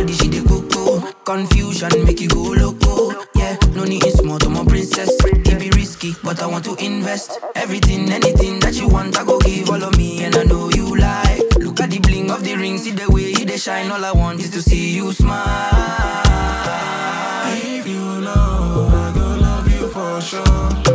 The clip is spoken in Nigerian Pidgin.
body she dey coco. Confusion make you go loco. Yeah, no need in small to my princess. It be risky, but I want to invest. Everything, anything that you want, I go give all of me, and I know you like. Look at the bling of the ring, see the way you they shine. All I want is to see you smile. If you know, I go love you for sure.